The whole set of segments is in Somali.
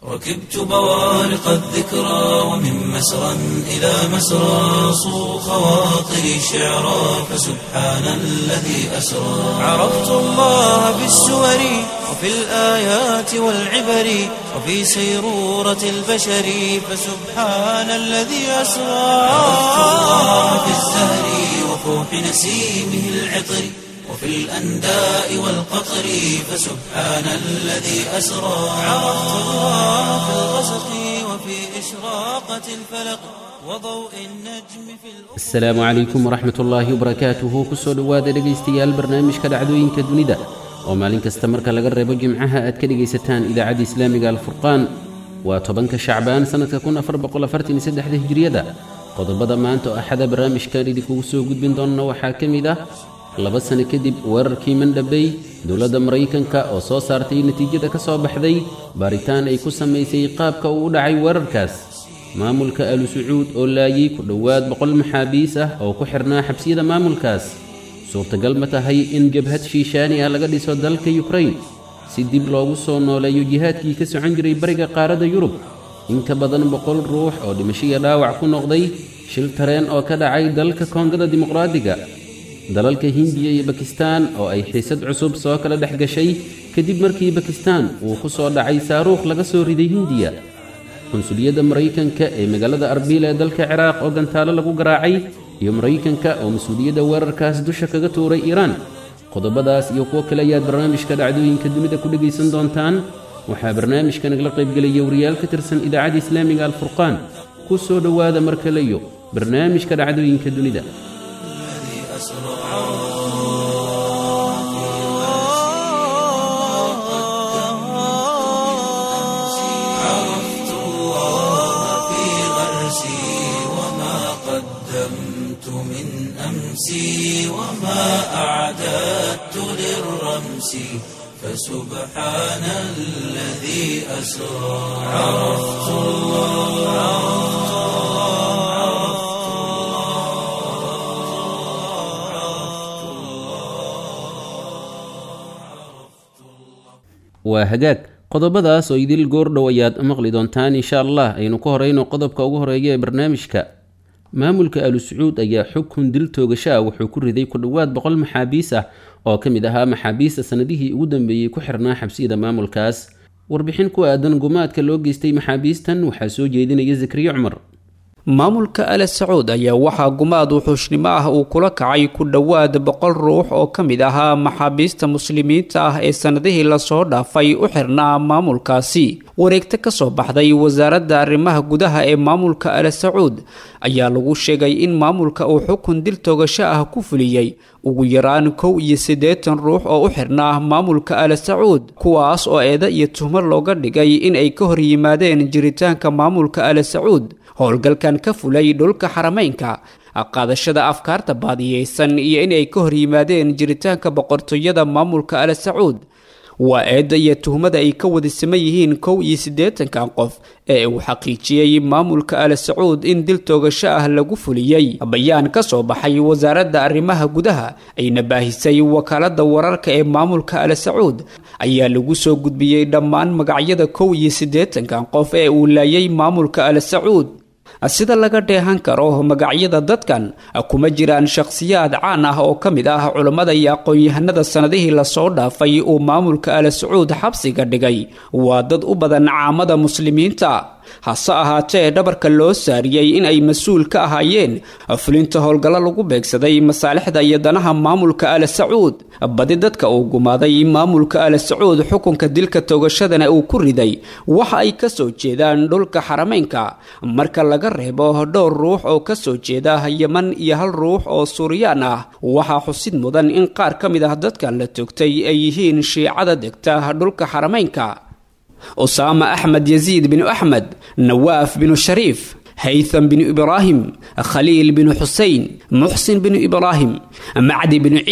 ركبت بوارق الذكرى ومن مسرى إلى مسرى صو خواطري شعرا فسبحان الذي أسرى عرفت الله بالسور وفي الآيات والعبر وفي سيرورة البشر فسبحان الذي أسرى عرفت الله بالزهر وفوح نسيمه العطر وفي الأنداء والقطر فسبحان الذي أسرى عرفت الله في الغسق وفي إشراقة الفلق وضوء النجم في الأفق asalaamu calaykum waraxmat ullaahi wabarakaatuhu kusoo dhowaada dhegaystayaal barnaamijka dhacdooyinka dunida oo maalin kasta marka laga reebo jimcaha aad ka dhegaysataan idaacadda islaamiga alfurqaan waa tobanka shacbaan sannadka kun afar boqol afartan iyo saddexda hijriyada qodobada maanta oo axada barnaamijkan idinkugu soo gudbin doonna waxaa ka mid ah laba sano kadib weerarkii mandhabey dowladda maraykanka oo soo saartay natiijada ka soo baxday baaritaan ay ku samaysay qaabka uu u dhacay weerarkaas maamulka alu sacuud oo laayay ku dhowaad boqol maxaabiis ah oo ku xirnaa xabsiyada maamulkaas suurtagal ma tahay in jabhad shiishaani ah laga dhiso dalka yukrain si dib loogu soo nooleeyo jihaadkii ka socon jiray bariga qaaradda yurub in ka badan boqol ruux oo dhimashiya dhaawac ku noqday shil tareen oo ka dhacay dalka koongada dimuqraadiga dalalka hindiya iyo bakistaan oo ay xiisad cusub soo kala dhex gashay kadib markii bakistaan uu ku soo dhacay saaruukh laga soo riday hindiya qunsuliyadda maraykanka ee magaalada arbiil ee dalka ciraaq oo gantaalo lagu garaacay iyo maraykanka oo mas-uuliyadda weerarkaas dusha kaga tuuray iiraan qodobadaas iyo kuwo kale ayaad barnaamijka dhacdooyinka dunida ku dhegaysan doontaan waxaa barnaamijka nagala qaybgelaya wariyaal ka tirsan idaacadda islaamiga alfurqaan ku soo dhowaada mar kaleyo barnaamijka dhacdooyinka dunida عرفت الله في غرسي وما قدمت من أمسي وما أعددت للرمس فسبحان الذي أسرى عرفت الله waa hagaag qodobadaas oo idil goordhow ayaad maqli doontaan insha allah aynu ka horeyno qodobka ugu horeeya ee barnaamijka maamulka alu sacuud ayaa xukun dil toogasho ah wuxuu ku riday ku dhowaad boqol maxaabiis ah oo ka mid ahaa maxaabiista sannadihii ugu dambeeyey ku xirnaa xabsiyada maamulkaas warbixin ku aadan gumaadka loo geystay maxaabiistan waxaa soo jeedinaya zakriya cumar maamulka ale sacuud ayaa waxaa gumaad wuxuushnimo ah uu kula kacay ku dhowaad boqol ruux oo ka mid ahaa maxaabiista muslimiinta ah ee sannadihii lasoo dhaafay u xirnaa maamulkaasi wareegto ka soo baxday wasaaradda arrimaha gudaha ee maamulka ale sacuud ayaa lagu sheegay in maamulka uu xukun dil toogasho ah ku fuliyey ugu yaraan kow iyo siddeetan ruux oo u xirnaa maamulka ale sacuud kuwaas oo eeda iyo tuhmo looga dhigay in ay ka hor yimaadeen jiritaanka maamulka ale sacuud howlgalkan ka fulay dhulka xarameynka qaadashada afkaarta baadiyeysan iyo inay ka hor yimaadeen jiritaanka boqortooyada maamulka ale sacuud waa eedda iyo tuhmada ay ka wada siman yihiin kow iyo siddeetankan qof ee uu xaqiijiyey maamulka ale sacuud in dil toogasho ah lagu fuliyey bayaan ka soo baxay wasaaradda arrimaha gudaha ayna baahisay wakaalada wararka ee maamulka ale sacuud ayaa lagu soo gudbiyey dhammaan magacyada kow iyo siddeetankan qof ee uu laayay maamulka ale sacuud sida laga dheehan karo magacyada dadkan kuma jiraan shakhsiyaad caan ah oo ka mid ah culammada iyo aqoon-yahanada sannadihii lasoo dhaafay uu maamulka ale sacuud xabsiga dhigay waa dad u badan caamada muslimiinta hase ahaatee dhabarka loo saariyey in ay mas-uul ka ahaayeen fulinta howlgallo lagu beegsaday masaalixda iyo danaha maamulka ale sacuud badi dadka uu gumaaday maamulka ale sacuud xukunka dilka toogashadana uu ku riday waxa ay ka soo jeedaan dhulka xarameynka marka laga reebo dhowr ruux oo ka soo jeeda yeman iyo hal ruux oo suuriyaan ah waxaa xusid mudan in qaar ka mid ah dadkan la toogtay ay yihiin shiicada degta dhulka xarameynka usaama axmed yaziid binu axmed nawaaf binu shariif haytham binu ibraahim khaliil binu xusein muxsin binu ibraahim macdi binu ciid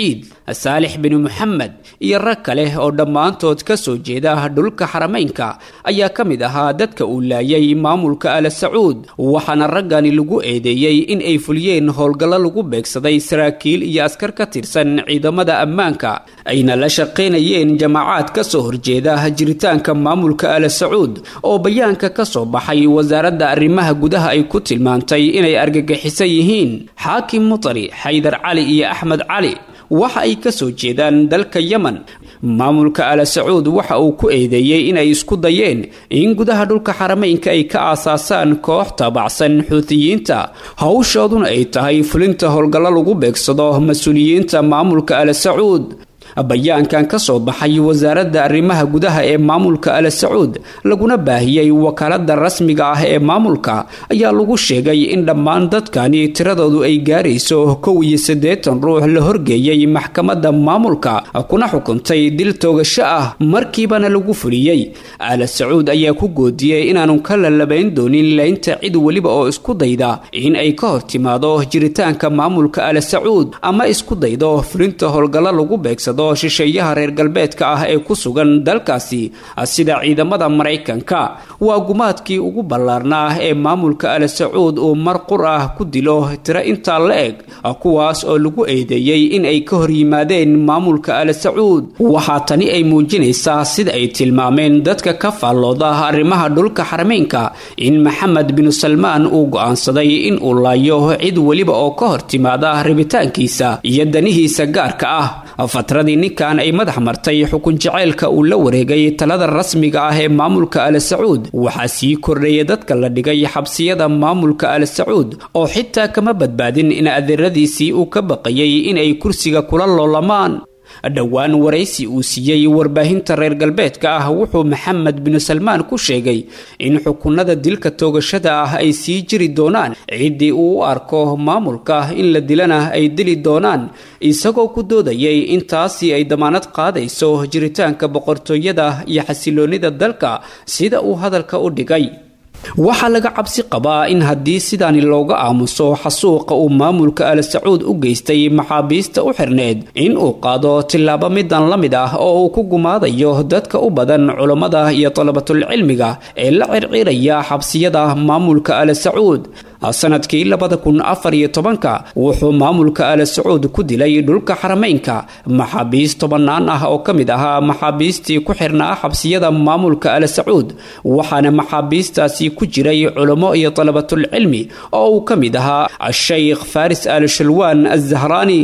saalix bin moxamed iyo rag kale oo dhammaantood ka soo jeeda dhulka xarameynka ayaa ka mid ahaa dadka uu laayay maamulka ala sacuud waxaana raggani lagu eedeeyey in ay fuliyeen howlgallo lagu beegsaday saraakiil iyo askar ka tirsan ciidamada ammaanka ayna la shaqaynayeen jamaacaad ka soo horjeeda jiritaanka maamulka ala sacuud oo bayaanka ka soo baxay wasaaradda arrimaha gudaha ay ku tilmaantay inay argagixisan yihiin xaakim mutari xaydar cali iyo axmed cali waxa ay ka soo jeedaan dalka yemen maamulka ala sacuud waxa uu ku eedeeyey inay isku dayeen in gudaha dhulka xarameynka ay ka aasaasaan koox taabacsan xuutiyiinta howshooduna ay tahay fulinta howlgallo lagu beegsado mas-uuliyiinta maamulka ala sacuud bayaankan ka soo baxay wasaaradda arrimaha gudaha ee maamulka ala sacuud laguna baahiyey wakaalada rasmiga ah ee maamulka ayaa lagu sheegay in dhammaan dadkani tiradoodu ay gaarayso kow iyo siddeetan ruux la horgeeyey maxkamadda maamulka kuna xukuntay dil toogasho ah markiibana lagu fuliyey ala sacuud ayaa ku goodiyey inaanu ka lalabayn doonin leynta cid weliba oo isku dayda in ay ka hor timaado jiritaanka maamulka ala sacuud ama isku daydo fulinta howlgallo lagu beegsado shisheeyaha reer galbeedka ah ee ku sugan dalkaasi sida ciidamada maraykanka waa gumaadkii ugu ballaarnaa ee maamulka ala sacuud uu mar qur ah ku dilo tiro intaa la eg kuwaas oo lagu eedeeyey in ay ka hor yimaadeen maamulka ala sacuud waxaa tani ay muujinaysaa sida ay tilmaameen dadka ka faallooda arrimaha dhulka xarameynka in maxamed binu salmaan uu go'aansaday in uu laayo cid weliba oo ka hor timaada rabitaankiisa iyo danihiisa gaarka ah fatradii ninkan ay madax martay xukun jaceylka uu la wareegay talada rasmiga ah ee maamulka ala sacuud waxaa sii kordhaya dadka la dhigay xabsiyada maamulka ala sacuud oo xitaa kama badbaadin in adeeradiisii uu ka baqayay inay kursiga kula loolamaan dhowaan waraysi uu siiyey warbaahinta reer galbeedka ah wuxuu maxamed binu salmaan ku sheegay in xukunada dilka toogashada ah ay sii jiri doonaan ciddii uu u arko maamulka in la dilana ay dili doonaan isagoo ku doodayay in taasi ay damaanad qaadayso jiritaanka boqortooyada iyo xasiloonnida dalka sida uu hadalka u dhigay waxaa laga cabsi qabaa in haddii sidaani looga aamuso xasuuqa uu maamulka ala sacuud u geystay maxaabiista u xirneed in uu qaado tillaabo midan la mid ah oo uu ku gumaadayo dadka u badan culammada iyo dalabatulcilmiga ee la circiraya xabsiyada maamulka ala sacuud sanadkii labada kun afar iyo tobanka wuxuu maamulka ala sacuud ku dilay dhulka xarameynka maxaabiist tobannaan ah oo ka mid ahaa maxaabiistii ku xirnaa xabsiyada maamulka ala sacuud waxaana maxaabiistaasi ku jiray culamo iyo dalabatulcilmi oo uu ka mid ahaa ashaykh faris al shalwaan azahraani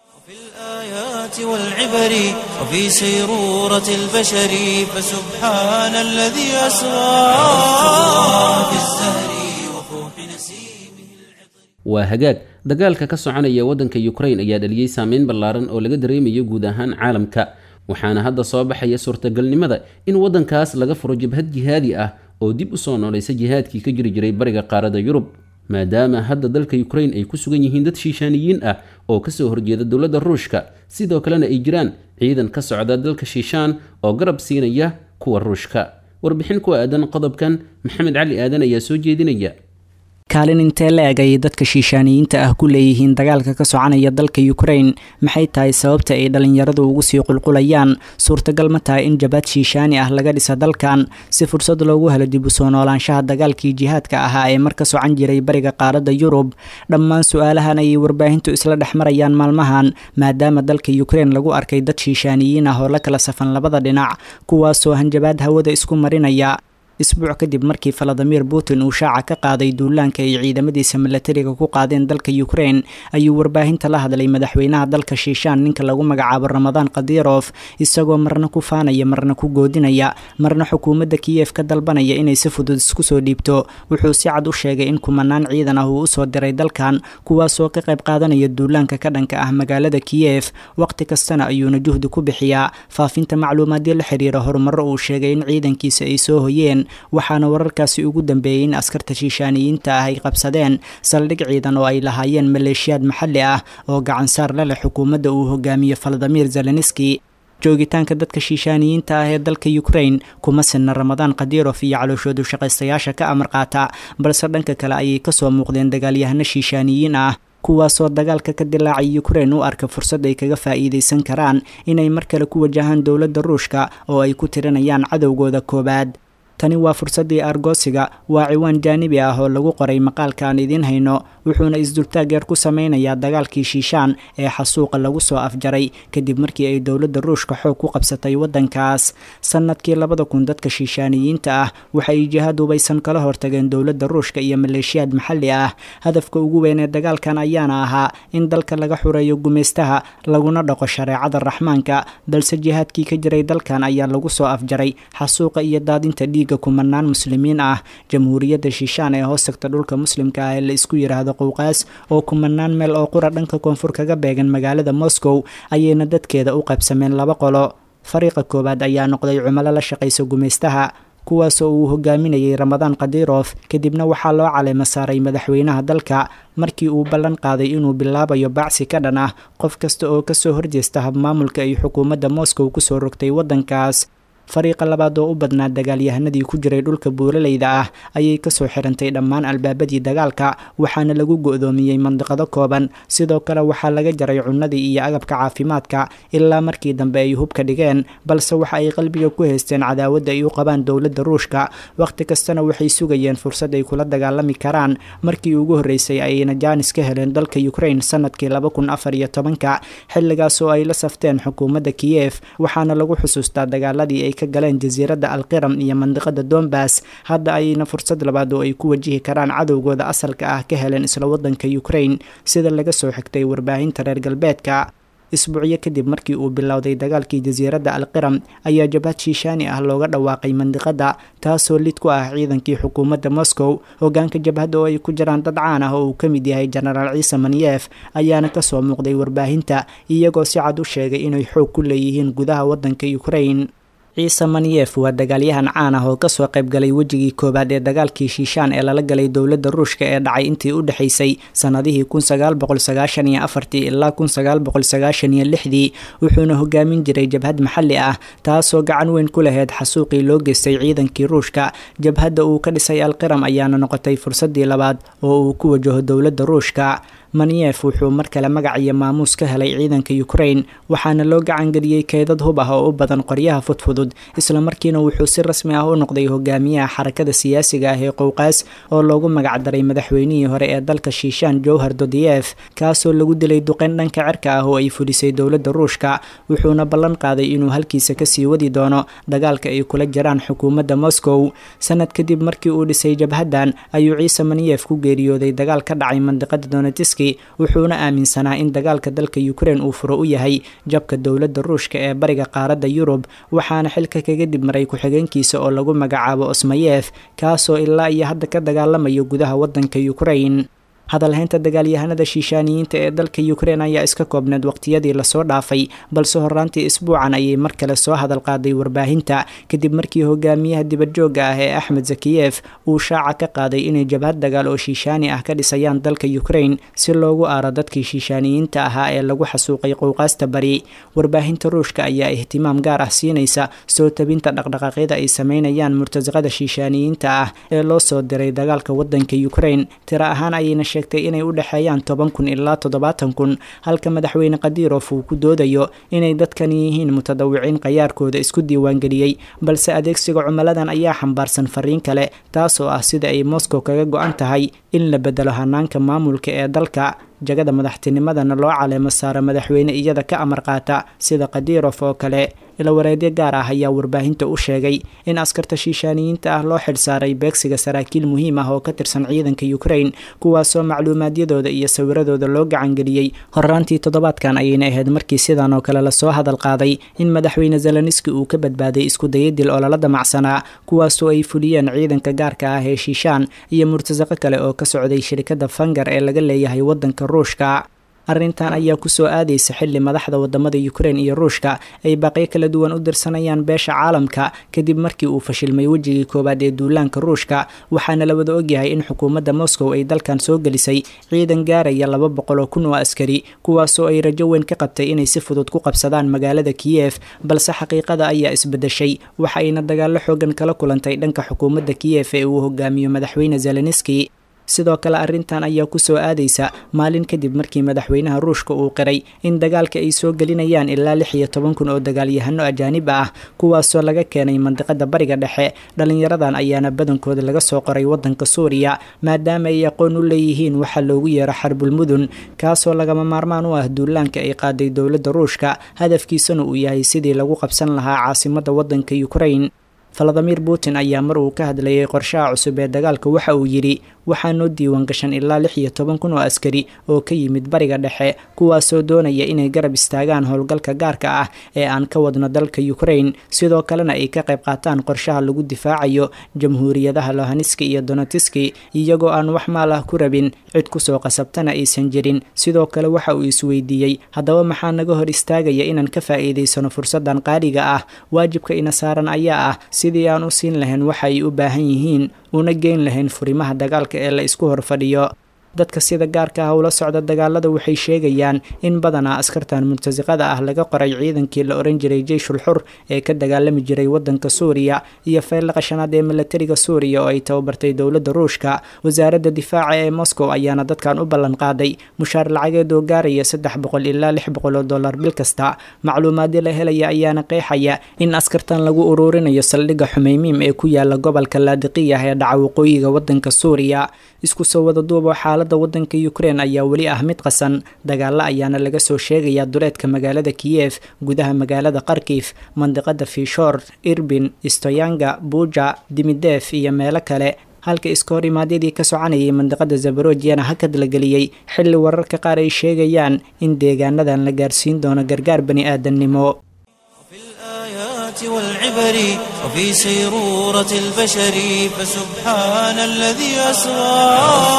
والعبر وفي سيرورة البشر فسبحان الذي أسرى في الزهر وفوح نسيمه waa hagaag dagaalka ka soconaya waddanka yukrain ayaa dhaliyey saameyn ballaaran oo laga dareemayo guud ahaan caalamka waxaana hadda soo baxaya suurtagalnimada in waddankaas laga furo jabhad jihaadi ah oo dib u soo noolaysa jihaadkii ka jiri jiray bariga qaarada yurub maadaama hadda dalka yukrain ay ku sugan yihiin dad shiishaaniyiin ah oo kasoo horjeeda dowladda ruushka sidoo kalena ay jiraan ciidan ka socda dalka shiishaan oo garab siinaya kuwa ruushka warbixin ku aadan qodobkan maxamed cali aadan ayaa soo jeedinaya kaalin intee la-eg ay dadka shiishaaniyiinta ah ku leeyihiin dagaalka ka soconaya dalka ukrain maxay tahay sababta ay dhalinyaradu ugu sii qulqulayaan suurtagal ma tahay in jabhad shiishaani ah laga dhisa dalkan si fursad loogu helo dib u soo noolaanshaha dagaalkii jihaadka ahaa ee mar ka socan jiray bariga qaaradda yurub dhammaan su-aalahan ayay warbaahintu isla dhex marayaan maalmahan maadaama dalka ukrain lagu arkay dad shiishaaniyiin ah oo la kala safan labada dhinac kuwaasoo hanjabaad hawada isku marinaya isbuuc kadib markii valadimir putin uu shaaca ka qaaday duulaanka ay ciidamadiisa milatariga ku qaadeen dalka ukrain ayuu warbaahinta la hadlay madaxweynaha dalka shiishaan ninka lagu magacaabo ramadaan kadirof isagoo marna ku faanaya marna ku goodinaya marna xukuumadda kiyef ka dalbanaya inay si fudud isku soo dhiibto wuxuu si cad u sheegay in kumanaan ciidan ah uu usoo diray dalkan kuwaasoo ka qayb qaadanaya duulaanka ka dhanka ah magaalada kiyef waqti kastana ayuuna juhdi ku bixiyaa faafinta macluumaadyo la xiriira horumaro uu sheegay in ciidankiisa ay soo hoyeen waxaana wararkaasi ugu dambeeyey in askarta shiishaaniyiinta ah ay qabsadeen saldhig ciidan oo ay lahaayeen maleeshiyaad maxalli ah oo gacansaar la leh xukuumadda uu hogaamiyo valadimir zelenski joogitaanka dadka shiishaaniyiinta ah ee dalka ukrain kuma sinna ramadaan kadirof iyo calooshoodu shaqaystayaasha ka amar qaata balse dhanka kale ayay kasoo muuqdeen dagaalyahano shiishaaniyiin ah kuwaasoo dagaalka ka dilaacay ukrein u arka fursad ay kaga faa'iidaysan karaan inay mar kale ku wajahaan dowladda ruushka oo ay ku tirinayaan cadowgooda koowaad tani waa fursaddii argoosiga waa ciwaan jaanibi ah oo lagu qoray maqaalka aan idiin hayno wuxuuna isdultaag yar ku sameynayaa dagaalkii shiishaan ee xasuuqa lagu soo afjaray kadib markii ay dowladda ruushka xoog ku qabsatay waddankaas sannadkii labada kun dadka shiishaaniyiinta ah waxay jihaad hubaysan kala hortageen dowladda ruushka iyo maleeshiyaad maxalli ah hadafka ugu weyn ee dagaalkan ayaana ahaa in dalka laga xureeyo gumaystaha laguna dhaqo shareecada raxmaanka balse jihaadkii ka jiray dalkan ayaa lagu soo afjaray xasuuqa iyo daadinta dhiig kumanaan muslimiin ah jamhuuriyadda shiishaan ee hoos tagta dhulka muslimka ah ee la isku yidhaahdo qowqaas oo kumanaan meel oo qura dhanka koonfur kaga beegan magaalada moscow ayayna dadkeeda u qaybsameen laba qolo fariiqa koowaad ayaa noqday cumalo la shaqaysa gumaystaha kuwaasoo uu hogaaminayay ramadaan khadirof kadibna waxaa loo caleema saaray madaxweynaha dalka markii uu ballan qaaday inuu bilaabayo bacsi ka dhan ah qof kasta oo kasoo horjeesta habmaamulka ay xukuumadda moscow kusoo rogtay waddankaas fariiqa labaad oo u badnaa dagaalyahanadii ku jiray dhulka buuraleyda ah ayay kasoo xirantay dhammaan albaabadii dagaalka waxaana lagu go-doomiyey mandiqado kooban sidoo kale waxaa laga jaray cunnadii iyo agabka caafimaadka ilaa markii dambe ay hubka dhigeen balse waxa ay qalbiga ku haysteen cadaawadda ay u qabaan dowladda ruushka wakhti kastana waxay sugayeen fursad ay kula dagaalami karaan markii ugu horreysay ayayna jaanis ka heleen dalka ukrain sanadkii laba kun afar iyo tobanka xilligaas oo ay la safteen xukuumadda kiyef waxaana lagu xusuustaa dagaaladii ay ka galeen jasiiradda alqiram iyo mandiqada dombas hadda ayayna fursad labaad oo ay ku wajihi karaan cadowgooda asalka ah ka heleen isla waddanka ukrain sida laga soo xigtay warbaahinta reer galbeedka isbuucyo kadib markii uu bilowday dagaalkii jasiiradda alqiram ayaa jabhad shiishaani ah looga dhawaaqay mandiqada taasoo lid ku ah ciidankii xukuumadda moscow hogaanka jabhadda oo ay ku jiraan dad caan ah oo uu ka mid yahay jenaraal ciise maniyef ayaana kasoo muuqday warbaahinta iyagoo si cad u sheegay inay xoog ku leeyihiin gudaha waddanka ukrain ciise maniyef waa dagaalyahan caan ah oo kasoo qaybgalay wejigii koowaad ee dagaalkii shiishaan ee lala galay dowladda ruushka ee dhacay intii u dhexaysay sannadihii kun sagaal boqol sagaashan iyo afartii ilaa kun sagaal boqol sagaashan iyo lixdii wuxuuna hogaamin jiray jabhad maxalli ah taasoo gacan weyn ku laheyd xasuuqii loo geystay ciidankii ruushka jabhadda uu ka dhisay alqiram ayaana noqotay fursaddii labaad oo uu ku wajaho dowladda ruushka maniyef wuxuu mar kale magac iyo maamuus ka helay ciidanka ukrain waxaana loo gacangeliyey keydad hub ah oo u badan qoryaha fudfudud islamarkiina wuxuu si rasmi ah u noqday hogaamiyaha xarakada siyaasiga ah ee qowqaas oo loogu magac daray madaxweynihii hore ee dalka shiishaan jowhar dodiyef kaasoo lagu dilay duqeyn dhanka cirka ah oo ay fulisay dowladda ruushka wuxuuna ballan qaaday inuu halkiisa kasii wadi doono dagaalka ay kula jiraan xukuumadda moscow sanad kadib markii uu dhisay jabhaddan ayuu ciise maniyef ku geeriyooday dagaal ka dhacay mandiqada donetisk wuxuuna aaminsanaa in dagaalka dalka ukrain uu furo u yahay jabka dowladda ruushka ee bariga qaaradda yurub waxaana xilka kaga dib maray ku-xigeenkiisa oo lagu magacaabo osmayef kaasoo ilaa iyo hadda ka dagaalamayo gudaha waddanka ukrain hadalhaynta dagaalyahanada shiishaaniyiinta ee dalka ukrain ayaa iska koobneed waqtiyadii lasoo dhaafay balse horaantii isbuucan ayay mar kale soo hadal qaaday warbaahinta kadib markii hogaamiyaha dibadjoogga ah ee axmed zakiyef uu shaaca ka qaaday inay jabhad dagaal oo shiishaani ah ka dhisayaan dalka ukrain si loogu aaro dadkii shiishaaniyiinta ahaa ee lagu xasuuqay qowqaasta bari warbaahinta ruushka ayaa ihtimaam gaar ah siinaysa soo tabinta dhaqdhaqaaqyada ay sameynayaan murtasaqada shiishaaniyiinta ah ee loo soo diray dagaalka wadanka ukrain tiro ahaan ayayna sheegtay inay u dhexeeyaan toban kun ilaa toddobaatan kun halka madaxweyne kadirof uu ku doodayo inay dadkan yihiin mutadawiciin qayaarkooda isku diiwaangeliyey balse adeegsiga cumaladan ayaa xambaarsan fariin kale taasoo ah sida ay moscow kaga go-an tahay in la bedelo hanaanka maamulka ee dalka jagada madaxtinimadana loo caleemo saaro madaxweyne iyada ka amar qaata sida kadirof oo kale ilawareedyo gaar ah ayaa warbaahinta u sheegay in askarta shiishaaniyiinta ah loo xilsaaray beegsiga saraakiil muhiim ah oo ka tirsan ciidanka ukrain kuwaasoo macluumaadyadooda iyo sawiradooda loo gacangeliyey horaantii toddobaadkan ayayna ahayd markii sidan oo kale lasoo hadal qaaday in madaxweyne zeloniski uu ka badbaaday isku dayadil oo lala damacsanaa kuwaasoo ay fuliyeen ciidanka gaarka ah ee shiishaan iyo murtasaqo kale oo ka socday shirkadda fangar ee laga leeyahay wadanka ruushka arrintan ayaa kusoo aadaysa xilli madaxda wadamada ukrain iyo ruushka ay baaqyo kala duwan u dirsanayaan beesha caalamka kadib markii uu fashilmay wejigii koowaad ee duulaanka ruushka waxaana la wada ogyahay in xukuumadda moscow ay dalkan soo gelisay ciidan gaaraya laba boqol oo kun oo askari kuwaasoo ay rajo weyn ka qabtay inay si fudud ku qabsadaan magaalada kiyef balse xaqiiqada ayaa isbedeshay waxa ayna dagaallo xoogan kala kulantay dhanka xukuumadda kiyef ee uu hogaamiyo madaxweyne zeloniski sidoo kale arrintan ayaa kusoo aadaysa maalin kadib markii madaxweynaha ruushka uu qiray in dagaalka ay soo gelinayaan ilaa lix iyo toban kun oo dagaalyahano ajaanib ah kuwaasoo laga keenay mandiqada bariga dhexe dhalinyaradan ayaana badankooda laga soo qoray wadanka suuriya maadaama ay aqoon u leeyihiin waxaa loogu yeero xarbulmudun kaasoo lagama maarmaan u ah duulaanka ay qaaday dowladda ruushka hadafkiisana uu yahay sidii lagu qabsan lahaa caasimada wadanka ukrain valadimir putin ayaa mar uu ka hadlayay qorshaha cusub ee dagaalka waxa uu yidhi waxaa noo diiwaan gashan ilaa lix iyo toban kun oo askari oo ka yimid bariga dhexe kuwaasoo doonaya inay garab istaagaan howlgalka gaarka ah ee aan ka wadno dalka ukrain sidoo kalena ay ka qayb qaataan qorshaha lagu difaacayo jamhuuriyadaha lohanski iyo donetiski iyagoo aan wax maal ah ku rabin cid kusoo qasabtana aysan jirin sidoo kale waxa uu isweydiiyey haddaba maxaa naga hor istaagaya inaan ka faa'iidaysano fursadan qaaliga ah waajibka ina saaran ayaa ah sidii aan u siin lahayn waxa ay u baahan yihiin una geyn lahayn furimaha dagaalka ee la isku hor fadhiyo dadka sida gaarka ah ula socda dagaalada waxay sheegayaan in badanaa askartan murtasiqada ah laga qoray ciidankii la oran jiray jeyshul xur ee ka dagaalami jiray wadanka suuriya iyo feylaqa shanaad ee milatariga suuriya oo ay tababartay dowladda ruushka wasaaradda difaaca ee moscow ayaana dadkan u ballan qaaday mushaar lacageed oo gaaraya saddex boqol ilaa lix boqol oo dollar bil kasta macluumaadii la helaya ayaana qeexaya in askartan lagu ururinayo saldhigga xumeymiim ee ku yaala gobolka laadiqiyah ee dhaca waqooyiga wadanka suuriya isku soo wada duubo xaalada wadanka ukrain ayaa weli ah mid qasan dagaalo ayaana laga soo sheegayaa duleedka magaalada kiyef gudaha magaalada kharkif mandiqada fishor irbin stoyanga buja dimidef iyo meelo kale halka iska hor imaadyadii ka soconayay mandiqada zabarojiyana hakad la geliyey xilli wararka qaar ay sheegayaan in deegaanadan la gaarsiin doono gargaar bani aadannimo والعبر وفي سيرورة البشر فسبحان الذي أسرى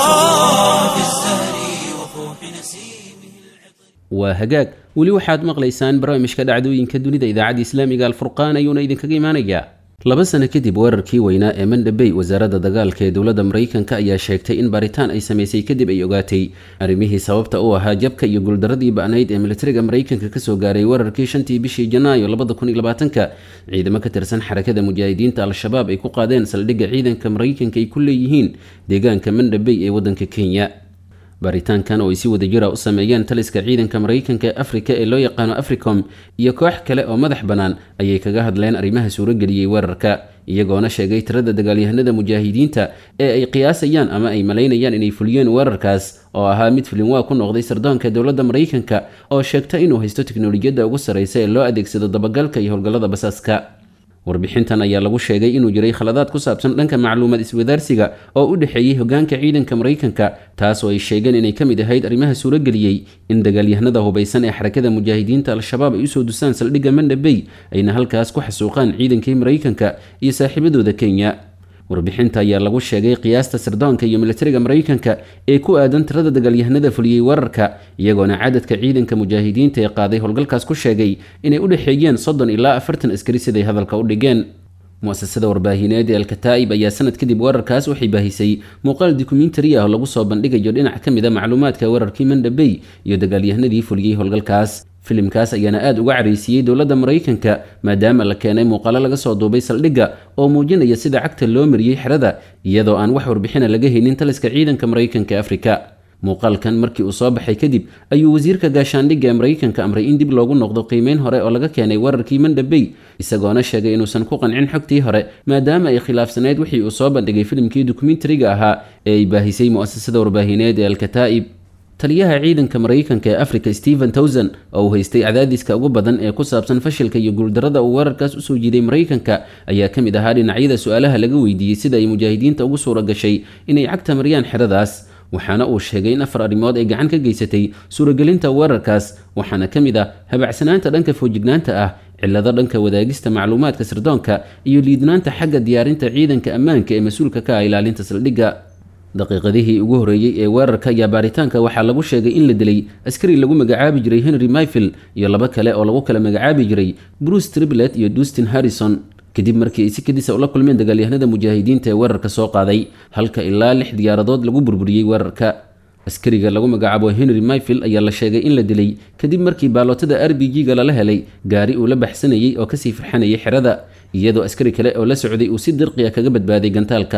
في الزهر وفوح نسيمه waa hagaag weli waxaad maqlaysaan barnaamijka dhacdooyinka dunida idaacadda islaamiga alfurqaan ayuuna idinkaga imaanayaa laba sano kadib weerarkii weynaa ee mandhabey wasaaradda dagaalka ee dowladda maraykanka ayaa sheegtay in baaritaan ay samaysay kadib ay ogaatay arrimihii sababta u ahaa jabka iyo guuldaradii ba'nayd ee militariga maraykanka kasoo gaaray weerarkii shantii bishii janaayo labada kun iyo labaatanka ciidamo ka tirsan xarakada mujaahidiinta al-shabaab ay ku qaadeen saldhigga ciidanka maraykanka ay ku leeyihiin deegaanka mandhabey ee waddanka kenya baaritaankan oo ay si wadajira u sameeyeen taliska ciidanka maraykanka ee afrika ee loo yaqaano africom iyo koox kale oo madax bannaan ayay kaga hadleen arrimaha suurageliyey weerarka iyagoona sheegay tirada dagaalyahanada mujaahidiinta ee ay qiyaasayaan ama ay malaynayaan inay fuliyeen weerarkaas oo ahaa mid filinwaa ku noqday sardoonka dowladda maraykanka oo sheegta inuu haysto tiknolojiyadda ugu sarraysa ee loo adeegsado dabagalka iyo howlgallada basaaska warbixintan ayaa lagu sheegay inuu jiray khaladaad ku saabsan dhanka macluumaad iswadaarsiga oo u dhexeeyey hogaanka ciidanka maraykanka taas oo ay sheegeen inay ka mid ahayd arrimaha suurageliyey in dagaalyahanada hubaysan ee xarakada mujaahidiinta al-shabaab ay usoo dusaan saldhigga mandhabey ayna halkaas ku xasuuqaan ciidankii maraykanka iyo saaxiibadooda kenya warbixinta ayaa lagu sheegay qiyaasta sirdoonka iyo militariga maraykanka ee ku aadan tirada dagaalyahanada fuliyey weerarka iyagoona cadadka ciidanka mujaahidiinta ee qaaday howlgalkaas ku sheegay inay u dhexeeyeen soddon ilaa afartan askari siday hadalka u dhigeen mu-asasada warbaahineed ee alkataa'ib ayaa sanad kadib weerarkaas waxay baahisay muuqaal dokumentari ah oo lagu soo bandhigayo dhinac ka mid a macluumaadka weerarkii mandhabey iyo dagaalyahanadii fuliyey howlgalkaas filimkaas ayaana aada uga caraysiiyey dowladda maraykanka maadaama la keenay muuqaalo laga soo duubay saldhigga oo muujinaya sida cagta loo mariyey xerada iyadoo aan wax warbixina laga haynin taliska ciidanka maraykanka ee afrika muuqaalkan markii uu soo baxay kadib ayuu wasiirka gaashaandhigga ee maraykanka amray in dib loogu noqdo qiimeyn hore oo laga keenay weerarkii mandhabey isagoona sheegay inuusan ku qancin xogtii hore maadaama ay khilaafsaneyd wixii uu soo bandhigay filimkii dokumentariga ahaa ee ay baahisay mu-asasada warbaahineed ee alkataa'ib taliyaha ciidanka maraykanka ee africa stephen towson oo uu haystay cadaadiska ugu badan ee ku saabsan fashilka iyo guuldarada uu weerarkaas usoo jiiday maraykanka ayaa ka mid ahaa dhinacyada su-aalaha laga weydiiyey sida ay mujaahidiinta ugu suura gashay inay cagta mariyaan xeradaas waxaana uu sheegay in afar arrimood ay gacan ka geysatay suuragelinta weerarkaas waxaana ka mid ah habacsanaanta dhanka foojignaanta ah cillado dhanka wadaagista macluumaadka sirdoonka iyo liidnaanta xagga diyaarinta ciidanka ammaanka ee mas-uulka ka ah ilaalinta saldhigga daqiiqadihii ugu horreeyey ee weerarka iyo baaritaanka waxaa lagu sheegay in la dilay askari lagu magacaabi jiray henry myfield iyo laba kale oo lagu kala magacaabi jiray bruce triblet iyo dustin harrison kadib markii ay si kadisa ula kulmeen dagaalyahanada mujaahidiinta ee weerarka soo qaaday halka ilaa lix diyaaradood lagu burburiyey weerarka askariga lagu magacaabo henry myfield ayaa la sheegay in la dilay kadib markii baalootada r b g-ga lala helay gaari uu la baxsanayey oo kasii farxanayay xerada iyadoo askari kale oo la socday uu si dirqiya kaga badbaaday gantaalkaas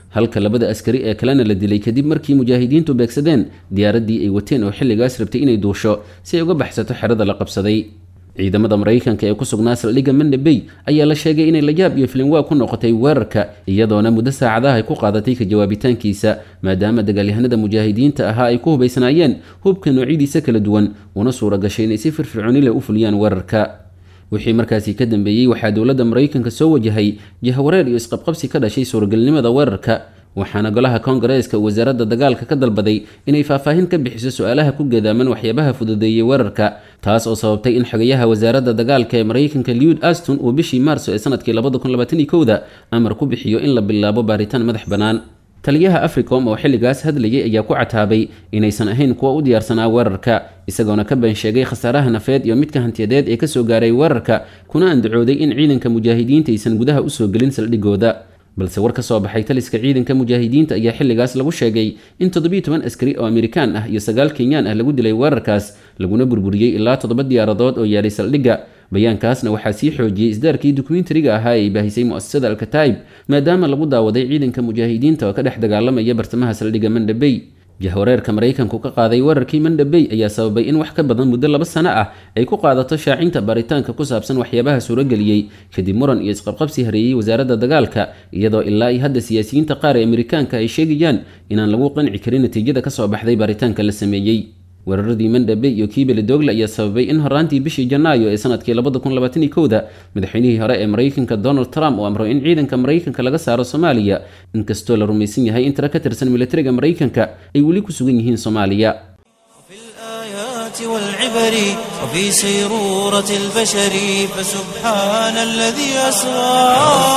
halka labada askari ee kalena la dilay kadib markii mujaahidiintu beegsadeen diyaaraddii ay wateen oo xilligaas rabtay inay duusho si ay uga baxsato xerada la qabsaday ciidamada maraykanka ee ku sugnaa saldhigga manda bay ayaa la sheegay inay layaab iyo filinwaa ku noqotay weerarka iyadoona muddo saacadaha ay ku qaadatay ka jawaabitaankiisa maadaama dagaalyahanada mujaahidiinta ahaa ay ku hubaysnaayeen hubka noocyadiisa kala duwan una suura gashay inay si firfircooni leh u fuliyaan weerarka wixii markaasi ka dambeeyey waxaa dowladda maraykanka soo wajahay jahawareer iyo isqabqabsi ka dhashay suuragelnimada weerarka waxaana golaha koongareeska wasaaradda dagaalka ka dalbaday inay faahfaahin ka bixiso su-aalaha ku gadaaman waxyaabaha fududeeyey weerarka taas oo sababtay in xogayaha wasaaradda dagaalka ee maraykanka lewd aston uu bishii maarso ee sanadkii da amar ku bixiyo in la bilaabo baaritaan madax bannaan taliyaha africom oo xilligaas hadlayay ayaa ku cataabay inaysan ahayn kuwa u diyaarsanaa weerarka isagoona ka been sheegay khasaaraha nafeed iyo midka hantiyadeed ee kasoo gaaray weerarka kuna andacooday in ciidanka mujaahidiinta aysan gudaha usoo gelin saldhigooda balse war ka soo baxay taliska ciidanka mujaahidiinta ayaa xilligaas lagu sheegay in toddobiiy toban askari oo amerikaan ah iyo sagaal kenyaan ah lagu dilay weerarkaas laguna burburiyey ilaa toddoba diyaaradood oo yaalay saldhigga bayaankaasna waxaa sii xoojiyey isdaarkii dokumentariga ahaa ee ay baahisay mu'asasada alkataib maadaama lagu daawaday ciidanka mujaahidiinta oo ka dhex dagaalamaya bartamaha saldhigga mandhabey jahwareerka maraykanku ka qaaday weerarkii mandhabey ayaa sababay in wax ka badan muddo laba sano ah ay ku qaadato shaacinta baaritaanka ku saabsan waxyaabaha suurageliyey kadib muran iyo isqabqabsi hareeyey wasaaradda dagaalka iyadoo ilaa iyo hadda siyaasiyiinta qaar ee amerikaanka ay sheegayaan inaan lagu qanci karin natiijada kasoo baxday baaritaanka la sameeyey weeraradii mandhabe iyo kiibeli dogle ayaa sababay in horaantii bishii janaayo ee sanadkii da madaxweynihii hore ee maraykanka donald trump uu amro in ciidanka maraykanka laga saaro soomaaliya inkastoo la rumaysan yahay in tiro ka tirsan militariga maraykanka ay weli ku sugan yihiin soomaaliya والعبر وفي سيرورة البشر فسبحان الذي أسرى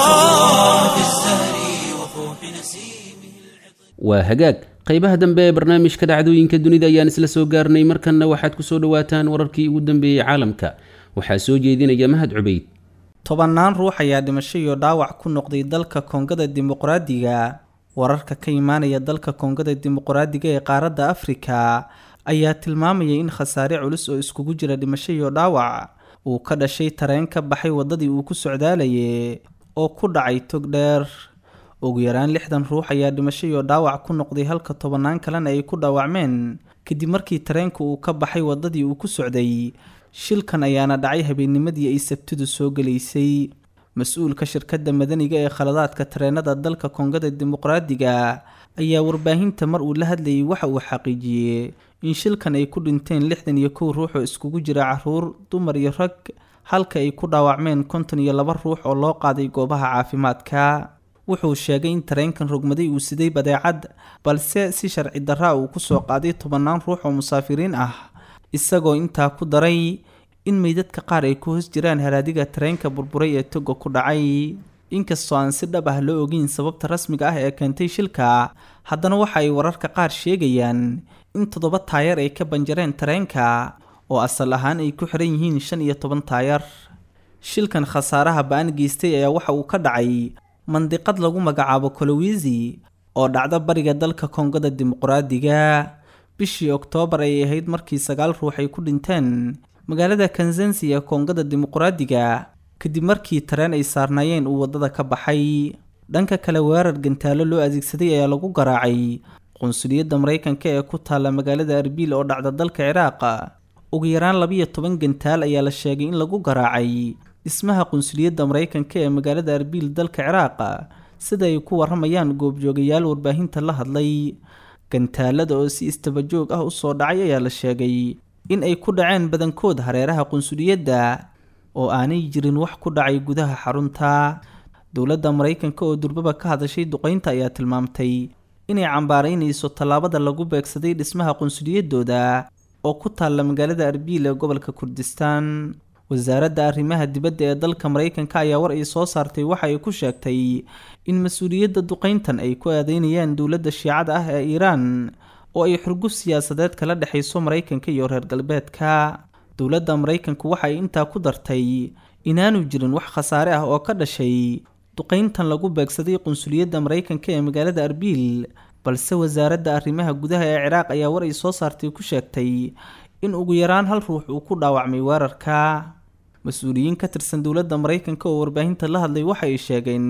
في الزهر وفوح نسيمه waa hagaag qaybaha dambe ee barnaamijka dhacdooyinka dunida ayaan isla soo gaarnay markanna waxaad ku soo dhowaataan wararkii ugu dambeeyey caalamka waxaa soo jeedinaya mahad cubayd tobannaan ruux ayaa dhimasho iyo dhaawac ku noqday dalka koongada dimuqraadiga wararka ka imaanaya dalka koongada dimuqraadiga ee qaaradda afrika ayaa tilmaamaya in khasaare culus oo iskugu jira dhimasho iyo dhaawac uu ka dhashay tareen ka baxay waddadii uu ku socdaalayay oo ku dhacay tog dheer ugu yaraan lixdan ruux ayaa dhimasho iyo dhaawac ku noqday halka tobannaan kalena ay ku dhaawacmeen kadib markii tareenka uu ka baxay waddadii uu ku socday shilkan ayaana dhacay habeennimadii ay sabtidu soo gelaysay mas-uulka shirkadda madaniga ee khaladaadka tareenada dalka koongada dimuqraadiga ayaa warbaahinta mar uu la hadlayay waxa uu xaqiijiyey in shilkan ay ku dhinteen lixdan iyo kow ruux oo iskugu jira caruur dumar iyo rag halka ay ku dhaawacmeen konton iyo laba ruux oo loo qaaday goobaha caafimaadka wuxuu sheegay in tareenkan rogmaday uu siday badeecad balse si sharci darraa uu kusoo qaaday tobannaan ruux oo musaafiriin ah isagoo intaa ku daray in meydadka qaar ay ku hoos jiraan haraadiga tareenka burburay ee toga ku dhacay inkastoo aan si dhab ah loo ogeyn sababta rasmiga ah ee keentay shilka haddana waxa ay wararka qaar sheegayaan in toddoba taayar ay ka banjareen tareenka oo asal ahaan ay ku xiran yihiin shan iyo toban taayar shilkan khasaaraha ba-an geystay ayaa waxa uu ka dhacay mandiqad lagu magacaabo kolowisi oo dhacda bariga dalka koongada dimuqraadiga bishii oktoobar ayay ahayd markii sagaal ruux ay ku dhinteen magaalada kansansi ee koongada dimuqraadiga kadib markii tareen ay saarnaayeen uu waddada ka baxay dhanka kale weerar gantaalo loo adeegsaday ayaa lagu garaacay qunsuliyadda maraykanka ee ku taalla magaalada arbiil oo dhacda dalka ciraaq ugu yaraan labiyo toban gantaal ayaa la sheegay in lagu garaacay dhismaha qunsuliyadda maraykanka ee magaalada arbiil dalka ciraaq sida ay ku waramayaan goobjoogayaal warbaahinta la hadlay gantaalada oo si istabajoog ah usoo dhacay ayaa la sheegay in ay ku dhaceen badankood hareeraha qunsuliyadda oo aanay jirin wax ku dhacay gudaha xarunta dowladda maraykanka oo durbaba ka hadashay duqeynta ayaa tilmaamtay inay cambaaraynayso tallaabada lagu beegsaday dhismaha qunsuliyadooda oo ku taalla magaalada arbiil ee gobolka kurdistaan wasaaradda arrimaha dibadda ee dalka maraykanka ayaa war ay soo saartay waxa ay ku sheegtay in mas-uuliyadda duqeyntan ay ku aadeynayaan dowladda shiicada ah ee iiraan oo ay xurguf siyaasadeed kala dhexayso maraykanka iyo reer galbeedka dowladda maraykanku waxa ay intaa ku dartay inaanu jirin wax khasaare ah oo ka dhashay duqeyntan lagu beegsaday qunsuliyadda maraykanka ee magaalada arbiil balse wasaaradda arrimaha gudaha ee ciraaq ayaa war ay soo saartay ku sheegtay in ugu yaraan hal ruux uu ku dhaawacmay weerarka mas-uuliyiin ka tirsan dowladda maraykanka oo warbaahinta la hadlay waxa ay sheegeen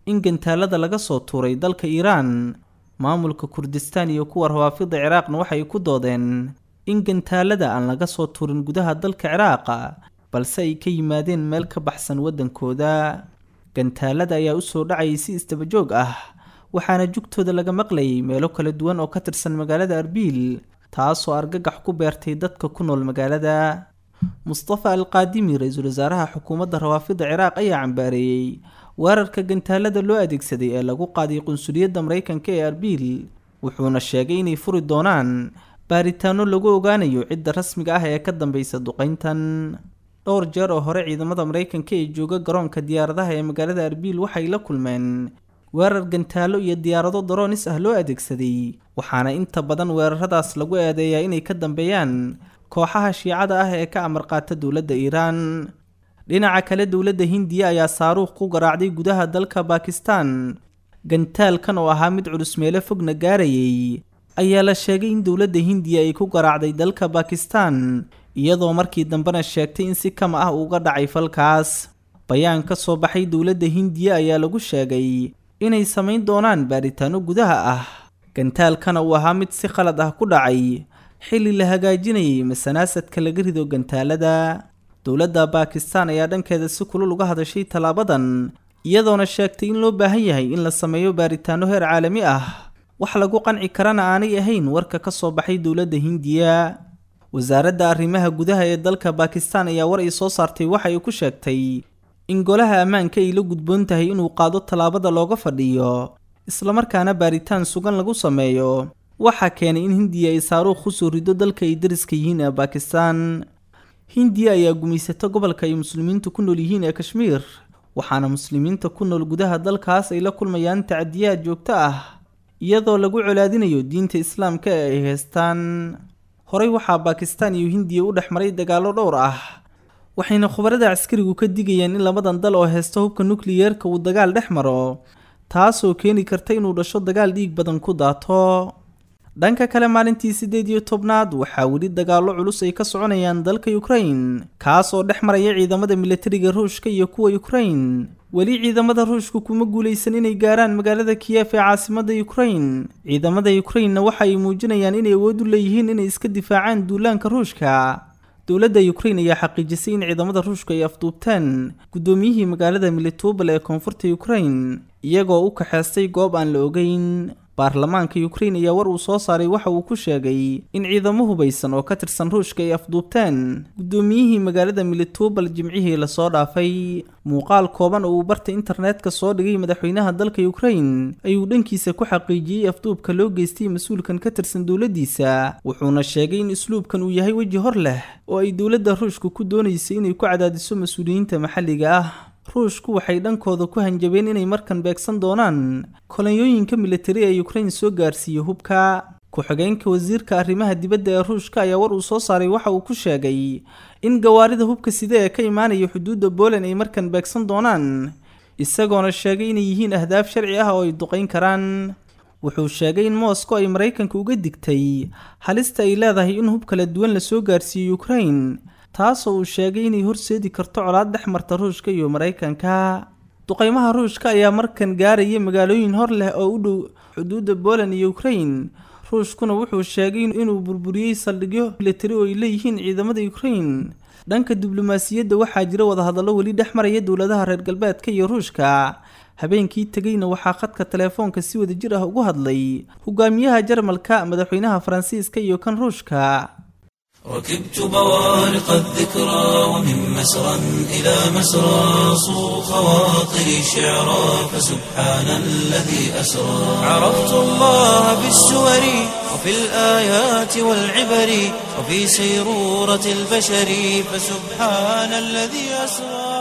in gantaalada laga soo tuuray dalka iiraan maamulka kurdistaan iyo kuwa rawaafida ciraaqna waxay ku doodeen in gantaalada aan laga soo tuurin gudaha dalka ciraaqa balse ay ka yimaadeen meel ka baxsan waddankooda gantaalada ayaa u soo dhacayay si isdabajoog ah waxaana jugtooda laga maqlayay meelo kala duwan oo ka tirsan magaalada arbiil taasoo argagax ku beertay dadka ku nool magaalada mustafa alqaadimi ra-iisul wasaaraha xukuumadda rawaafida ciraaq ayaa cambaareeyey weerarka gantaalada loo adeegsaday ee lagu qaaday qunsuliyadda maraykanka ee arbiil wuxuuna sheegay inay furi doonaan baaritaano lagu ogaanayo cidda rasmiga ah ee ka dambeysa duqeyntan dhowr jeer oo hore ciidamada maraykanka ee jooga garoonka diyaaradaha ee magaalada arbiil waxay la kulmeen weerar gantaalo iyo diyaarado daroonis ah loo adeegsaday waxaana inta badan weeraradaas lagu eedeeyaa inay ka dambeeyaan kooxaha shiicada ah ee ka amar qaata dowladda iiraan dhinaca kale dowladda hindiya ayaa saaruuq ku garaacday gudaha dalka baakistan gantaalkan oo ahaa mid culus meelo fogna gaarayay ayaa la sheegay in dowladda hindiya ay ku garaacday dalka baakistan iyadoo markii dambena sheegtay in si kama ah uga dhacay falkaas bayaan ka soo baxay dowladda hindiya ayaa lagu sheegay inay samayn doonaan baaritaano gudaha ah gantaalkana uu ahaa mid si khalad ah ku dhacay xilli la hagaajinayay masanaasadka laga rido gantaalada dowladda baakistan ayaa dhankeeda si kulul uga hadashay tallaabadan iyadoona sheegtay in loo baahan yahay in la sameeyo baaritaano heer caalami ah wax lagu qanci karana aanay ahayn warka ka soo baxay dowladda hindiya wasaaradda arrimaha gudaha ee dalka baakistan ayaa war ay soo saartay waxa ay ku sheegtay in golaha ammaanka ay la gudboon tahay inuu qaado tallaabada looga fadhiyo islamarkaana baaritaan sugan lagu sameeyo waxaa keenay in hindiya ay saaruuq ku soo rido dalka ay dariska yihiin ee baakistan hindiya ayaa gumaysata gobolka ay muslimiintu ku nool yihiin ee kashmiir waxaana muslimiinta ku nool gudaha dalkaas ay la kulmayaan tacadiyaad joogto ah iyadoo lagu colaadinayo diinta islaamka ee ay haystaan horey waxaa baakistan iyo hindiya u dhex maray dagaallo dhowr ah waxayna khubarada caskarigu ka digayaan in labadan dal oo haysta hubka nukliyeerka uu dagaal dhex maro taasoo keeni karta inuu dhasho dagaal dhiig badan ku daato dhanka kale maalintii siddeed iyo tobnaad waxaa weli dagaallo culus ay ka soconayaan dalka ukrain kaas oo dhex maraya ciidamada militariga ruushka iyo kuwa ukrain weli ciidamada ruushku kuma guulaysan inay gaaraan magaalada kiyef ee caasimadda ukrain ciidamada ukrainna waxa ay muujinayaan inay awood u leeyihiin inay iska difaacaan duulaanka ruushka dowladda ukrain ayaa xaqiijisay in ciidamada ruushku ay afduubteen guddoomiyihii magaalada militobal ee koonfurta ukrain iyagoo u kaxeystay goob aan la ogeyn baarlamaanka ukrain ayaa war uu soo saaray waxa uu ku sheegay in ciidamo hubaysan oo ka tirsan ruushka ay afduubteen guddoomiyihii magaalada militobal jimcihii lasoo dhaafay muuqaal kooban oo uu barta internetka soo dhigay madaxweynaha dalka ukrain ayuu dhankiisa ku xaqiijiyey afduubka loo geystay mas-uulkan ka tirsan dowladdiisa wuxuuna sheegay in isluubkan uu yahay weji hor leh oo ay dowladda ruushka ku doonaysay inay ku cadaadiso mas-uuliyiinta maxalliga ah ruushku waxay dhankooda ku hanjabeen inay markan beegsan doonaan kolonyooyinka militari ee ukrain soo gaarsiiya hubka ku-xigeenka wasiirka arrimaha dibadda ee ruushka ayaa war uu soo saaray waxa uu ku sheegay in gawaarida hubka side ee ka imaanaya xuduudda booland ay markan beegsan doonaan isagoona sheegay inay yihiin ahdaaf sharci ah oo ay duqayn karaan wuxuu sheegay in moscow ay maraykanka uga digtay halista ay leedahay in hub kala duwan lasoo gaarsiiyo ukrain taasoo uu sheegay inay horseedi karto colaad dhex marta ruushka iyo maraykanka duqaymaha ruushka ayaa markan gaaraya magaalooyin hor leh oo u dhow xuduudda booland iyo ukrain ruushkuna wuxuu sheegay inuu burburiyey saldhigyo militari oo ay leeyihiin ciidamada ukrain dhanka diblomaasiyadda waxaa jira wadahadallo weli dhex maraya dowladaha reer galbeedka iyo ruushka habeenkii tegeyna waxaa khadka teleefoonka si wada jir ah ugu hadlay hogaamiyaha jarmalka madaxweynaha faransiiska iyo kan ruushka ركبت بوارق الذكرى ومن مسرى إلى مسرى صو خواطري شعرا فسبحان الذي أسرى عرفت الله بالسور وفي الآيات والعبر وفي سيرورة البشر فسبحان الذي أسرى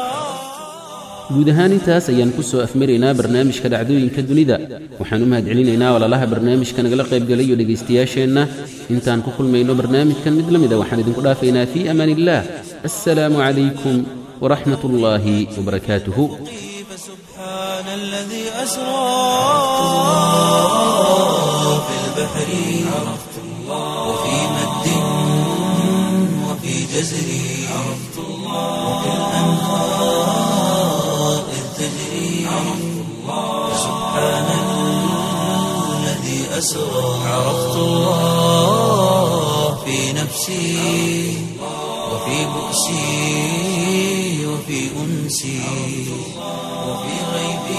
guud ahaan intaas ayaan ku soo afmaraynaa barnaamijka dhacdooyinka dunida waxaan u mahadcelinaynaa walaalaha barnaamijka nagala qaybgalayo dhegaystayaasheenna intaan ku kulmayno barnaamijkan mid la mida waxaan idinku dhaafaynaa fii amaan illaah assalaamu calaykum waraxmat ullaahi wabarakaatuhu فسبحان الذي أسرى في البحر عرفت الله وفي مد وفي جزر عرفت الله وفي الأنهار إذ تجري عرفت الله فسبحان الذي أسرى عرفت الله في نفسي وفي بؤسي وفي أنسي وفي غيبي